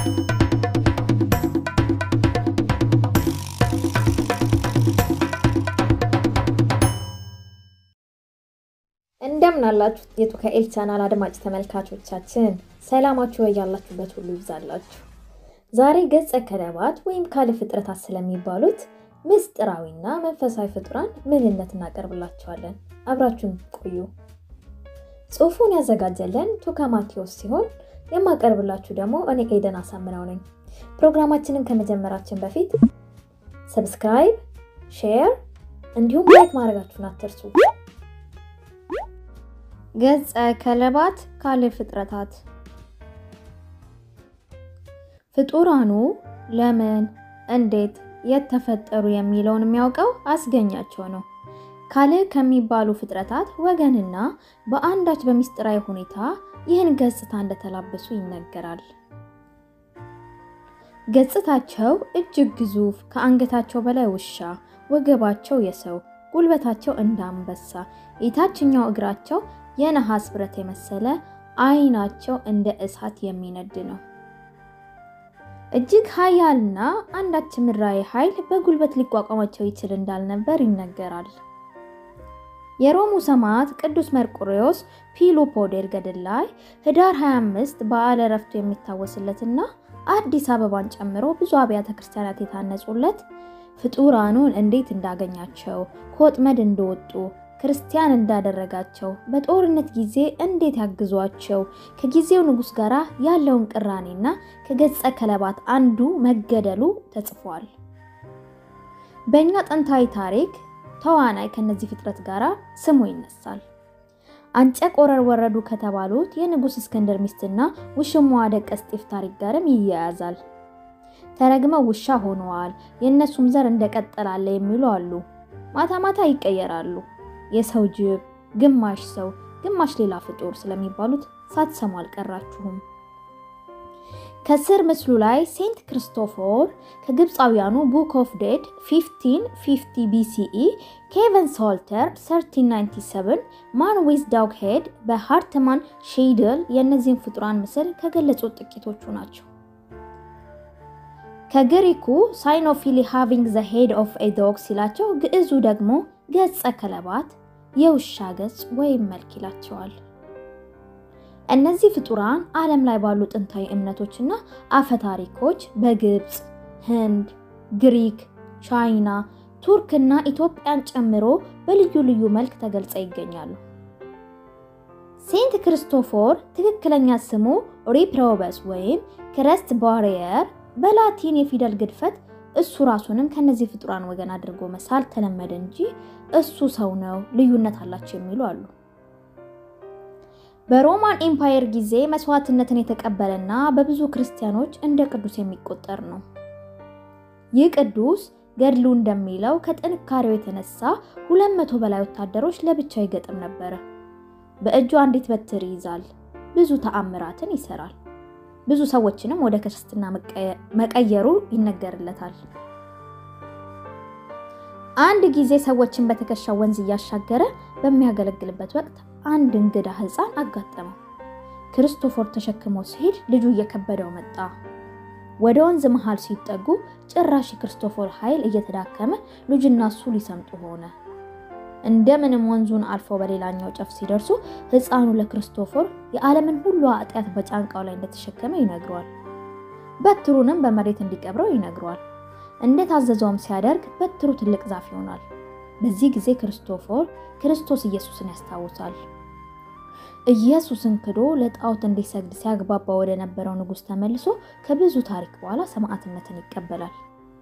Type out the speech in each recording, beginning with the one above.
እንደምን አላችሁ የቱካኤል ቻናል አድማጭ ተመልካቾቻችን፣ ሰላማችሁ ያላችሁበት ሁሉ ይብዛላችሁ። ዛሬ ገጸ ከለባት ወይም ካለ ፍጥረታት ስለሚባሉት ምስጢራዊና መንፈሳዊ ፍጡራን ምንነት እናቀርብላችኋለን። አብራችሁን ቆዩ። ጽሑፉን ያዘጋጀለን ቱካ ማቴዎስ ሲሆን የማቀርብላችሁ ደግሞ እኔ ኤደን አሳምነው ነኝ። ፕሮግራማችንን ከመጀመራችን በፊት ሰብስክራይብ፣ ሼር እንዲሁም ላይክ ማድረጋችሁን አትርሱ። ገጸ ከለባት ካለ ፍጥረታት ፍጡራኑ ለምን፣ እንዴት፣ የት ተፈጠሩ የሚለውን የሚያውቀው አስገኛቸው ነው። ካለ ከሚባሉ ፍጥረታት ወገንና በአንዳች በሚስጥራዊ ሁኔታ ይህን ገጽታ እንደተላበሱ ይነገራል። ገጽታቸው እጅግ ግዙፍ፣ ከአንገታቸው በላይ ውሻ፣ ወገባቸው የሰው፣ ጉልበታቸው እንደ አንበሳ፣ የታችኛው እግራቸው የነሐስ ብረት የመሰለ ዓይናቸው እንደ እሳት የሚነድ ነው። እጅግ ኃያልና አንዳች ምድራዊ ኃይል በጉልበት ሊቋቋማቸው ይችል እንዳልነበር ይነገራል። የሮሙ ሰማዕት ቅዱስ መርቆሬዎስ ፒሎፖዴር ገድል ላይ ህዳር 25 በዓለ ዕረፍቱ የሚታወስለትና አዲስ አበባን ጨምሮ ብዙ አብያተ ክርስቲያናት የታነጹለት ፍጡራኑን እንዴት እንዳገኛቸው ከወጥመድ እንደወጡ ክርስቲያን እንዳደረጋቸው በጦርነት ጊዜ እንዴት ያግዟቸው ከጊዜው ንጉሥ ጋር ያለውን ቅራኔና ከገጸ ከለባት አንዱ መገደሉ ተጽፏል። በእኛ ጥንታዊ ታሪክ ተዋናይ ከነዚህ ፍጥረት ጋር ስሙ ይነሳል። አንጨ ቆረር ወረዱ ከተባሉት የንጉሥ እስክንድር ሚስትና ውሽማዋ ደቀ እስጢፍ ታሪክ ጋርም ይያያዛል። ተረግመው ውሻ ሆነዋል፣ የእነሱም ዘር እንደቀጠላለ የሚሉ አሉ። ማታ ማታ ይቀየራሉ። የሰው ጅብ፣ ግማሽ ሰው፣ ግማሽ ሌላ ፍጡር ስለሚባሉት ሳትሰሙ አልቀራችሁም። ከስር ምስሉ ላይ ሴንት ክርስቶፎር ከግብፃውያኑ ቡክ ኦፍ ዴድ 1550 ቢሲኢ፣ ኬቨን ሶልተር 1397፣ ማን ዊዝ ዳግ ሄድ በሃርትማን ሼይድል የእነዚህን ፍጡራን ምስል ከገለጹት ጥቂቶቹ ናቸው። ከግሪኩ ሳይኖፊሊ ሃቪንግ ዘ ሄድ ኦፍ ኤ ዶግ ሲላቸው ግዕዙ ደግሞ ገጸ ከለባት የውሻ ገጽ ወይም መልክ ይላቸዋል። እነዚህ ፍጡራን ዓለም ላይ ባሉ ጥንታዊ እምነቶችና አፈታሪኮች በግብፅ፣ ህንድ፣ ግሪክ፣ ቻይና፣ ቱርክና ኢትዮጵያን ጨምሮ በልዩ ልዩ መልክ ተገልጸው ይገኛሉ። ሴንት ክርስቶፎር ትክክለኛ ስሙ ሪፕሮበስ ወይም ክረስት ባሪየር በላቲን የፊደል ግድፈት እሱ ራሱንም ከነዚህ ፍጡራን ወገን አድርጎ መሳል ተለመደ እንጂ እሱ ሰው ነው፣ ልዩነት አላቸው የሚሉ አሉ። በሮማን ኤምፓየር ጊዜ መስዋዕትነትን የተቀበለና በብዙ ክርስቲያኖች እንደ ቅዱስ የሚቆጠር ነው። ይህ ቅዱስ ገድሉ እንደሚለው ከጥንካሬው የተነሳ ሁለት መቶ በላይ ወታደሮች ለብቻው ይገጥም ነበረ። በእጁ አንዲት በትር ይይዛል። ብዙ ተአምራትን ይሰራል። ብዙ ሰዎችንም ወደ ክርስትና መቀየሩ ይነገርለታል። አንድ ጊዜ ሰዎችን በትከሻው ወንዝ እያሻገረ በሚያገለግልበት ወቅት አንድ እንግዳ ሕፃን አጋጠመው። ክርስቶፎር ተሸክሞ ሲሄድ ልጁ እየከበደው መጣ። ወደ ወንዝ መሃል ሲጠጉ ጭራሽ የክርስቶፎር ኃይል እየተዳከመ ልጁና እሱ ሊሰምጡ ሆነ። እንደምንም ወንዙን አልፈው በሌላኛው ጨፍ ሲደርሱ ሕፃኑ ለክርስቶፎር የዓለምን ሁሉ ኃጢአት በጫንቃው ላይ እንደተሸከመ ይነግረዋል። በትሩንም በመሬት እንዲቀብረው ይነግረዋል። እንደታዘዘውም ሲያደርግ በትሩ ትልቅ ዛፍ ይሆናል። በዚህ ጊዜ ክርስቶፎር ክርስቶስ ኢየሱስን ያስታውሳል። ኢየሱስን ክዶ ለጣዖት እንዲሰግድ ሲያግባባ ወደ ነበረው ንጉሥ ተመልሶ ከብዙ ታሪክ በኋላ ሰማዕትነትን ይቀበላል።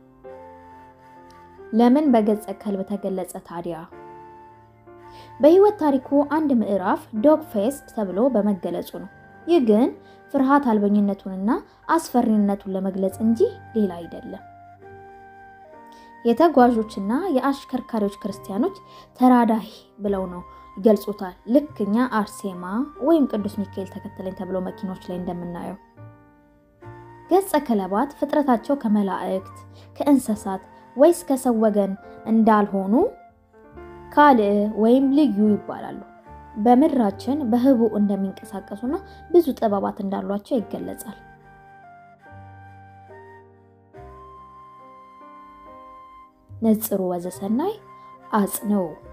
ለምን በገጸ ከልብ ተገለጸ ታዲያ? በህይወት ታሪኩ አንድ ምዕራፍ ዶግ ፌስ ተብሎ በመገለጹ ነው። ይህ ግን ፍርሃት አልበኝነቱንና አስፈሪነቱን ለመግለጽ እንጂ ሌላ አይደለም። የተጓዦችና የአሽከርካሪዎች ክርስቲያኖች ተራዳይ ብለው ነው ይገልጹታል። ልክ እኛ አርሴማ ወይም ቅዱስ ሚካኤል ተከተለኝ ተብሎ መኪኖች ላይ እንደምናየው። ገጸ ከለባት ፍጥረታቸው ከመላእክት ከእንስሳት ወይስ ከሰው ወገን እንዳልሆኑ ካልዕ ወይም ልዩ ይባላሉ። በምድራችን በህቡ እንደሚንቀሳቀሱና ብዙ ጥበባት እንዳሏቸው ይገለጻል። ነጽሩ ወዘሰናይ አጽንዑ